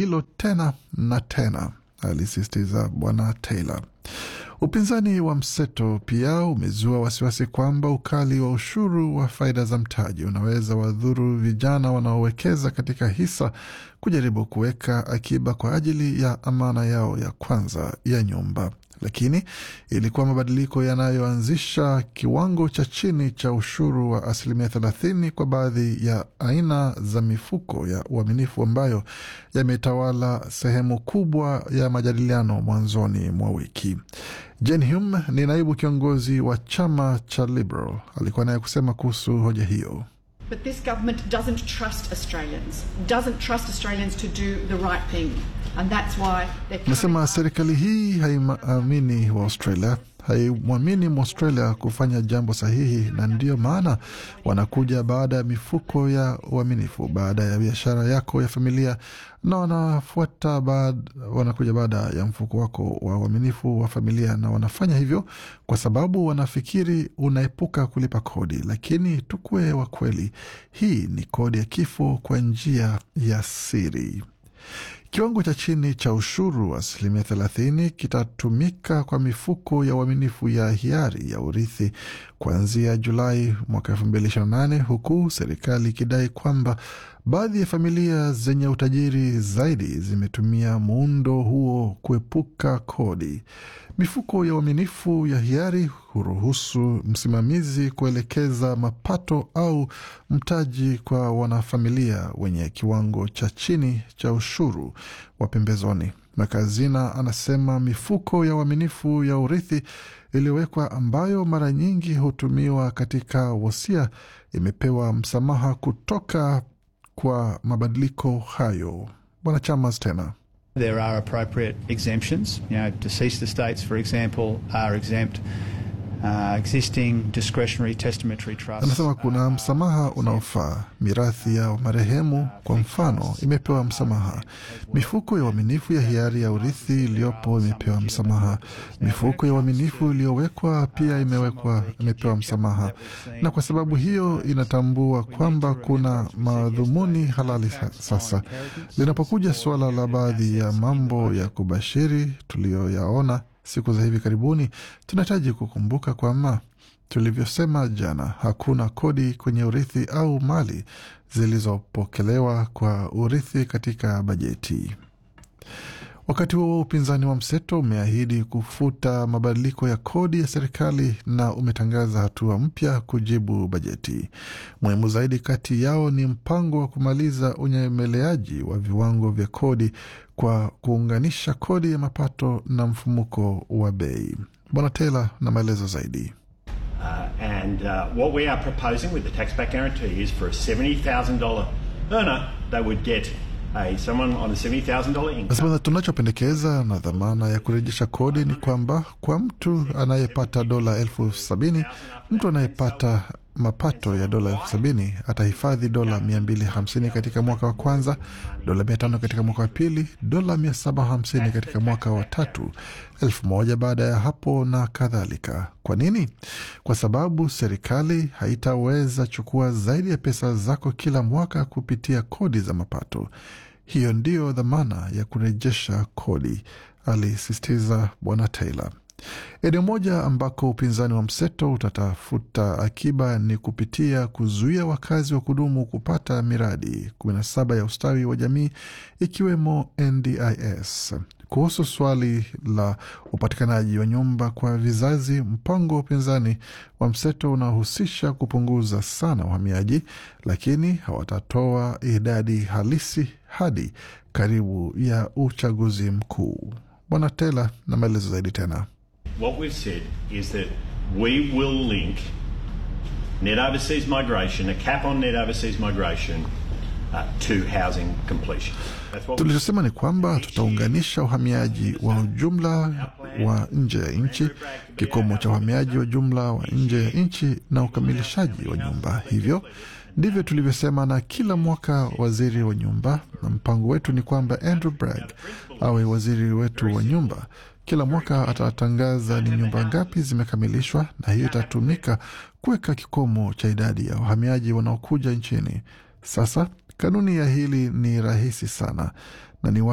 hilo tena na tena, alisisitiza Bwana Taylor. Upinzani wa mseto pia umezua wasiwasi kwamba ukali wa ushuru wa faida za mtaji unaweza wadhuru vijana wanaowekeza katika hisa kujaribu kuweka akiba kwa ajili ya amana yao ya kwanza ya nyumba. Lakini ilikuwa mabadiliko yanayoanzisha kiwango cha chini cha ushuru wa asilimia thelathini kwa baadhi ya aina za mifuko ya uaminifu ambayo yametawala sehemu kubwa ya majadiliano mwanzoni mwa wiki. Jane Hume ni naibu kiongozi wa chama cha Liberal, alikuwa naye kusema kuhusu hoja hiyo. But this government doesn't trust Australians, doesn't trust Australians to do the right thing. And that's why they're Nasema serikali hii haiamini wa Australia, haimwamini Mwaustralia kufanya jambo sahihi, na ndiyo maana wanakuja baada ya mifuko ya uaminifu, baada ya biashara yako ya familia, na wanafuata baad, wanakuja baada ya mfuko wako wa uaminifu wa familia, na wanafanya hivyo kwa sababu wanafikiri unaepuka kulipa kodi. Lakini tukuwe wa kweli, hii ni kodi ya kifo kwa njia ya siri. Kiwango cha chini cha ushuru wa asilimia thelathini kitatumika kwa mifuko ya uaminifu ya hiari ya urithi kuanzia Julai mwaka elfu mbili ishirini na nane huku serikali ikidai kwamba baadhi ya familia zenye utajiri zaidi zimetumia muundo huo kuepuka kodi. Mifuko ya uaminifu ya hiari huruhusu msimamizi kuelekeza mapato au mtaji kwa wanafamilia wenye kiwango cha chini cha ushuru wa pembezoni. Makazina anasema mifuko ya uaminifu ya urithi iliyowekwa ambayo mara nyingi hutumiwa katika wosia imepewa msamaha kutoka kwa mabadiliko hayo. Bwana Chamas tena There are appropriate exemptions. You know, deceased estates, for example, are exempt. Uh, existing discretionary testamentary trusts. anasema kuna msamaha unaofaa. Mirathi ya marehemu kwa mfano imepewa msamaha. Mifuko ya uaminifu ya hiari ya urithi iliyopo imepewa msamaha. Mifuko ya uaminifu iliyowekwa pia imewekwa imepewa msamaha, na kwa sababu hiyo inatambua kwamba kuna madhumuni halali sa- sasa. Linapokuja suala la baadhi ya mambo ya kubashiri tuliyoyaona siku za hivi karibuni, tunahitaji kukumbuka kwamba tulivyosema jana, hakuna kodi kwenye urithi au mali zilizopokelewa kwa urithi katika bajeti. Wakati huo upinzani wa mseto umeahidi kufuta mabadiliko ya kodi ya serikali na umetangaza hatua mpya kujibu bajeti. Muhimu zaidi kati yao ni mpango wa kumaliza unyemeleaji wa viwango vya kodi kwa kuunganisha kodi ya mapato na mfumuko wa bei. Bwana Taylor na maelezo zaidi. Uh, and uh, what we are proposing with the tax back guarantee is for a $70,000 earner, they would get a someone on a $70,000 income. Nasema tunachopendekeza na dhamana ya kurejesha kodi ni kwamba kwa mtu anayepata dola elfu sabini mtu anayepata mapato ya dola elfu sabini atahifadhi dola mia mbili hamsini katika mwaka wa kwanza, dola mia tano katika mwaka wa pili, dola mia saba hamsini katika mwaka wa tatu, elfu moja baada ya hapo na kadhalika. Kwa nini? Kwa sababu serikali haitaweza chukua zaidi ya pesa zako kila mwaka kupitia kodi za mapato. Hiyo ndiyo dhamana ya kurejesha kodi, alisisitiza Bwana Taylor. Eneo moja ambako upinzani wa mseto utatafuta akiba ni kupitia kuzuia wakazi wa kudumu kupata miradi 17 ya ustawi wa jamii ikiwemo NDIS. Kuhusu swali la upatikanaji wa nyumba kwa vizazi, mpango wa upinzani wa mseto unahusisha kupunguza sana uhamiaji, lakini hawatatoa idadi halisi hadi karibu ya uchaguzi mkuu. Bwana Taylor na maelezo zaidi tena. What we've said is that we will link net overseas migration, a cap on net overseas migration, uh, to housing completion. That's what we Tulichosema ni kwamba tutaunganisha uhamiaji wa ujumla wa nje ya nchi, kikomo cha uhamiaji wa jumla wa nje ya nchi na ukamilishaji wa nyumba. Hivyo ndivyo tulivyosema, na kila mwaka waziri wa nyumba, na mpango wetu ni kwamba Andrew Bragg awe waziri wetu wa nyumba. Kila mwaka atatangaza ni nyumba ngapi zimekamilishwa, na hiyo itatumika kuweka kikomo cha idadi ya wahamiaji wanaokuja nchini. Sasa kanuni ya hili ni rahisi sana na ni